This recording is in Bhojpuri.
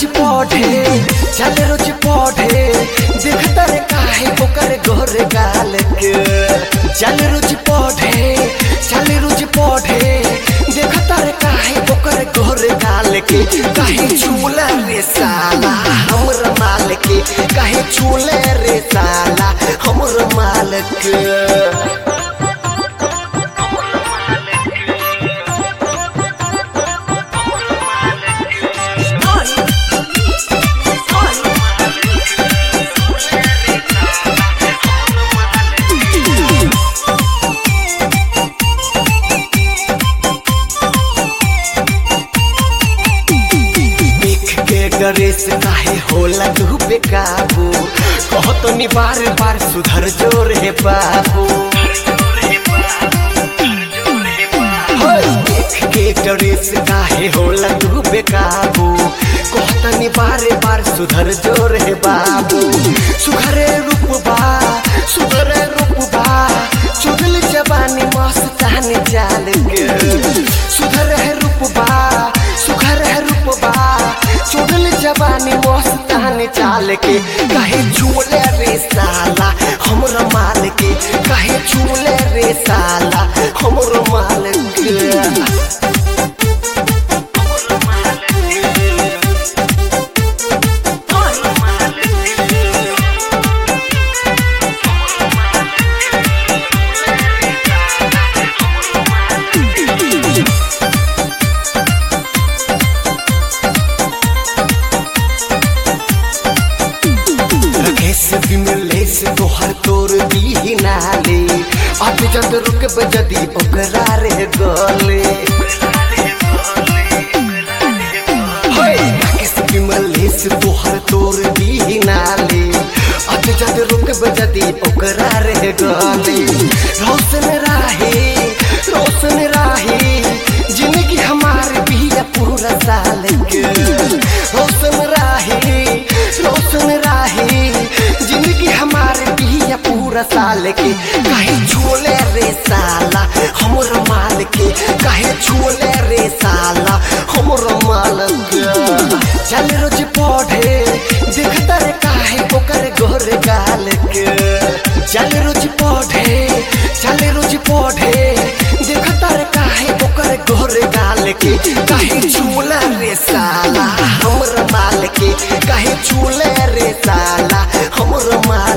रोज पढ़े चल रोज पढ़े देखता रे काहे ओकर गोरे गाल के चल रोज पढ़े चल रोज पढ़े देखता रे काहे ओकर गोरे गाल के काहे चूला रे साला हमर माल के काहे चूले रे साला हमर माल के देख के गणेश काहे होला तू बेकाबू कहत नी बार बार सुधर जोर है बाबू होय, देख के गणेश काहे होला तू बेकाबू कहत नी बार बार सुधर जोर है बाबू सुधरे रूप बा सुधरे रूप बा चुगल जवानी मस्तानी चाल के सुधर है रूप बा सुघर है रूप बा चुगल जवानी मस्तानी चाल के कहे झूले रे साला हमर माल के कहे झूले रे साला हमर माल के रकेश विमलेश तोहर तोर दी नाले अब जद रुक बजदी ओकरा रे गले होय, रकेश विमलेश तोहर तोर दी नाले अब जद रुक बजदी ओकरा रे गले रोशन राहे रोशन राहे जिंदगी हमार बिया पूरा साल के रोशन राहे रोशन राहे जिंदगी हमारे बिया पूरा साल के काहे झोले रे साला हमर माल के काहे झोले रे साला हमर माल के चल रोज पढ़े देखता रे काहे ओकर गोर गाल के चल रोज पढ़े चल रोज पढ़े देखता रे काहे ओकर गोर गाल के काहे झूला रे साला हमर माल के काहे झूले रे साला हमर माल